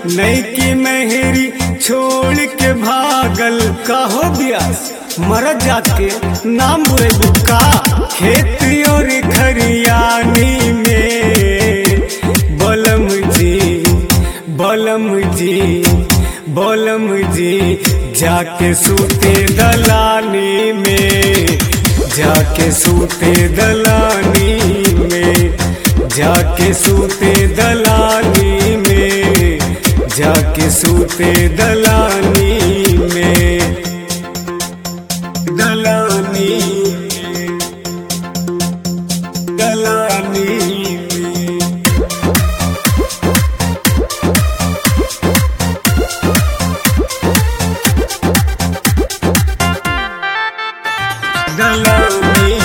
नई की मेहरी छोड़ के भागल कहो ब्यास मर जाके नाम बुरे बुका खेत और खरियानी में बलम जी बलम जी बलम जी जाके सूते दलानी में जाके सूते दलानी में जाके सूते दलानी में जाके सूते दलानी में दलानी में दलानी में दलानी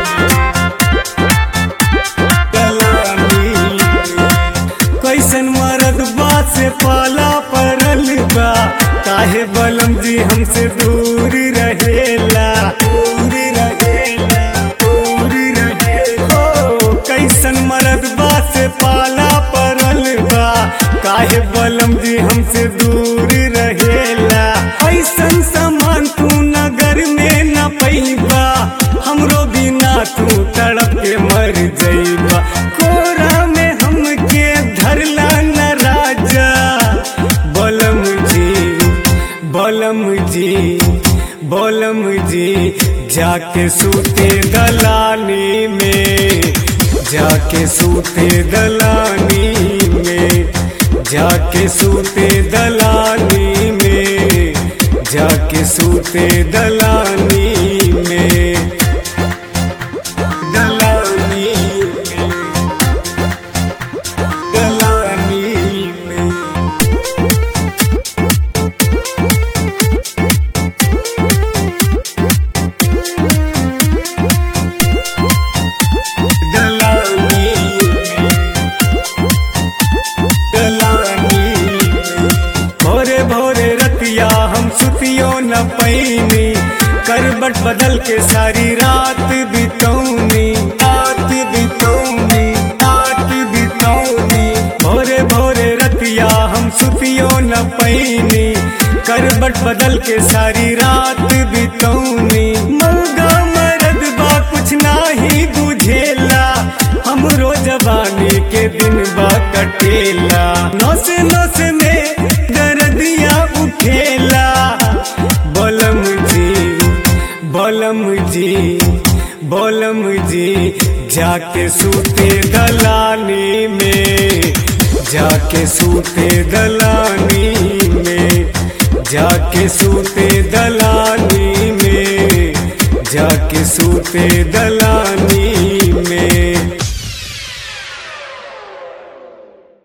दलानी कैसन मरद बात से पाला पड़ल बा काहे बलम जी हमसे दूर रहेला दूर रहेला दूर रहेला ओ कैसन मरद बात से पाला पड़ल बा काहे बलम जी हमसे दूर रहेला ऐसन सामान तू नगर में न पैबा हमरो बिना तू तड़प के मर जइबा कोरा में हमके धरला न राजा बलम जी बलम जी बलम जी जाके सूते दलानी में जाके सूते दलानी में जाके सूते दलानी में जाके सूते दलानी में दलानी में दलानी में दलानी दलानी भोरे भोरे रतिया हम सुतियो न पैनी करबट बदल के सारी रात बितौनी रात बितौनी रात बितौनी भोरे भोरे रतिया हम सुतियो न पैनी करबट बदल के सारी रात बितौनी मौगा मरद बा कुछ नाही बुझेला हमरो जवानी के दिन बा कटेला नौस नौस में दर्दिया उठेला बलम जी बलम जी बलम जी जाके सूते दलानी में जाके सूते दलानी में जाके सूते दलानी में जाके सूते दलानी में